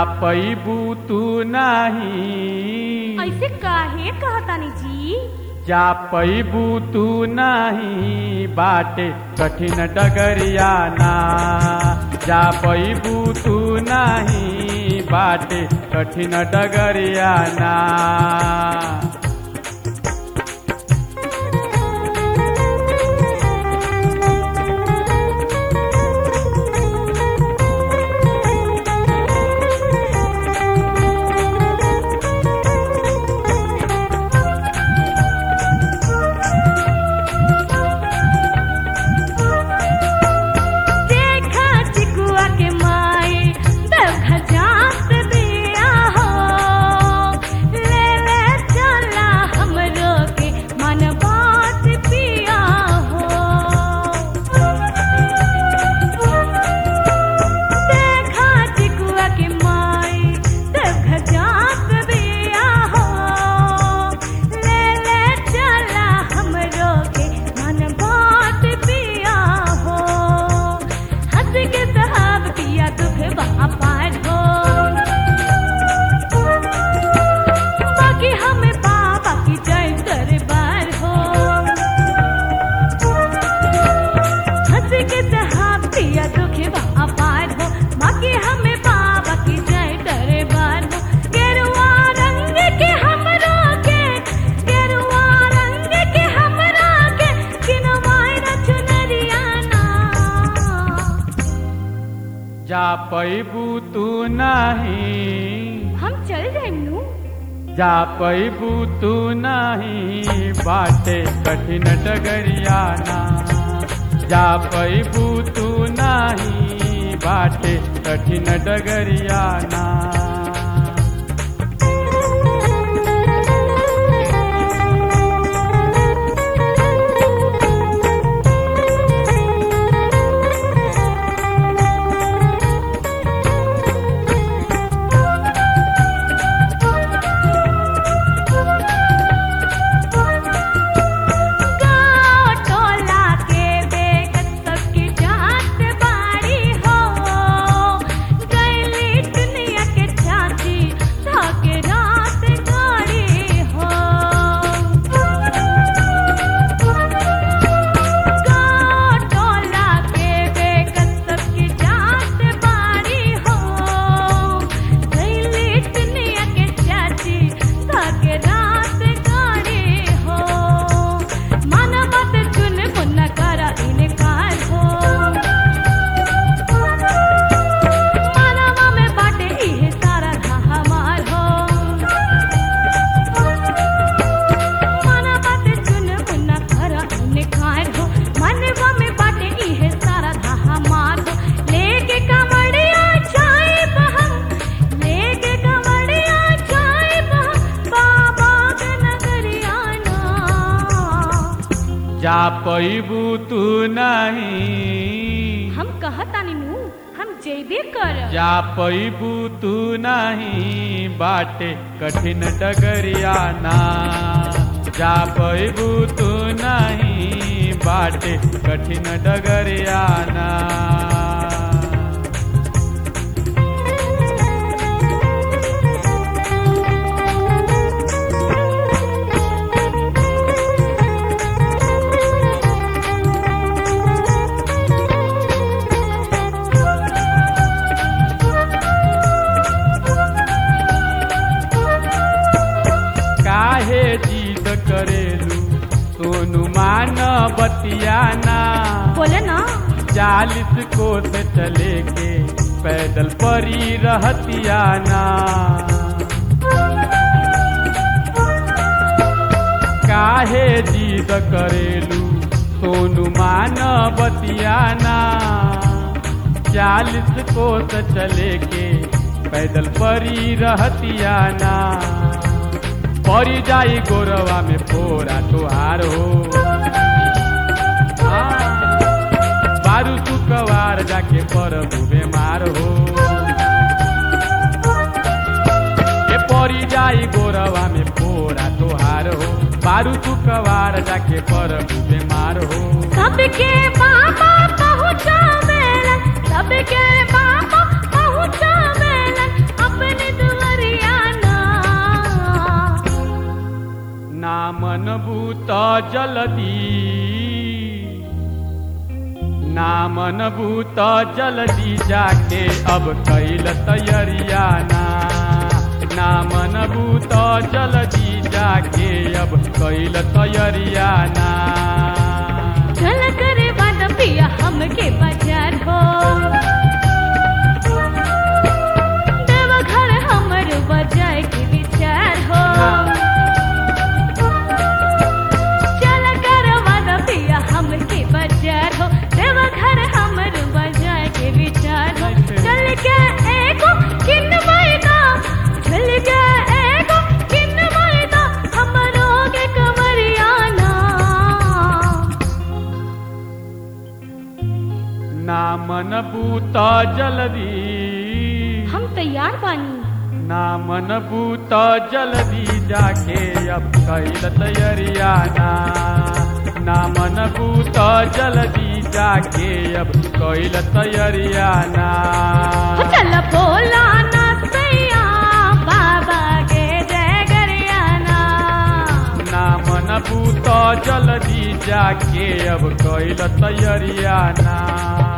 पैबू तू नहीं ऐसे काहे कहतानी जी जा पैबू तू नहीं बाटे कठिन डगरियाना जा पैबू तू नहीं बाटे कठिन डगरियाना देखा चिकुआ के माए देखा जात दिया हो ले ले चला हमरो के मन बात पिया हो देखा चिकुआ के माए देखा जात दिया हो ले ले चला हमरो के मन बात पिया हो हंस के साहब किया दुख बापार हो बाकी हमें बाबा की जय दरबार हो हंस के साहब किया दुख बापार हो बाकी हमें बाबा की जय दरबार हो गेरुआ रंग के हमरो के गेरुआ रंग के हमरा के किनवाई न चुनरियाना जा पैबू तू नहीं हम चल जाए नू जा पैबू तू नहीं बाटे कठिन डगरियाना जा पैबू तू नहीं बाटे कठिन डगरियाना गाँव टोला के बेगत सबकी जात बाड़ी हो गैली दुनिया के चाची धाके रात गाड़ी हो गाँव टोला के बेगत सबकी जात बाड़ी हो गैली दुनिया के चाची धाके रात गाड़ी हो मन मत चुन मुन करा इनकार हो मनवा में बाटे इहे सारा था हमार हो मन मत चुन मुन करा इनकार हो मनवा में बाटे इहे सारा था हमार हो लेके कमड़िया जाए हम लेके कमड़िया जाए हम बाबा के नगरिया ना जा पैबू तू नहीं हम कहतानी नू हम जेबे कर जा पैबू तू नहीं बाटे कठिन डगरियाना जा पैबू तू नहीं बाटे कठिन डगरियाना काहे जिद करेलू सोनू मान बतियाना बोले ना चालीस कोस चले के पैदल परी रहतियाना काहे जिद करेलू सोनू मान बतियाना चालीस कोस चले के पैदल परी रहतियाना परी जाई गोरवा में फोरा तुहार हो हाँ, बारू शुक्रवार जाके परबू बेमार हो के परी जाई गोरवा में फोरा तुहार हो बारू शुक्रवार जाके परबू बेमार हो सबके बाबा पहुँचा मेलन सबके बाबा पहुँचा मेलन मनबूत जलदी ना मनबूत जलदी जाके अब कैल तैयारिया ना ना मनबूत जलदी जाके अब कैल तैयारिया ना चल करे वादा पिया हमके बाजार हो देवा घर हमर बजाए के विचार हो चल करे वादा पिया हमके बाजार हो देवा घर हमर बजाए के विचार हो चल के एगो किन मैदा चल के एगो किन मैदा हमरो के कमरियाना ना मनबूत जलदी हम तैयार बानी ना मनबूत जलदी जाके अब कैल तैयारिया ना ना मनबूत जलदी जाके अब कैल तैयारिया ना चल बोला ना सैया बाबा के जय गरियाना ना मनबूत जलदी जाके अब कैल तैयारिया ना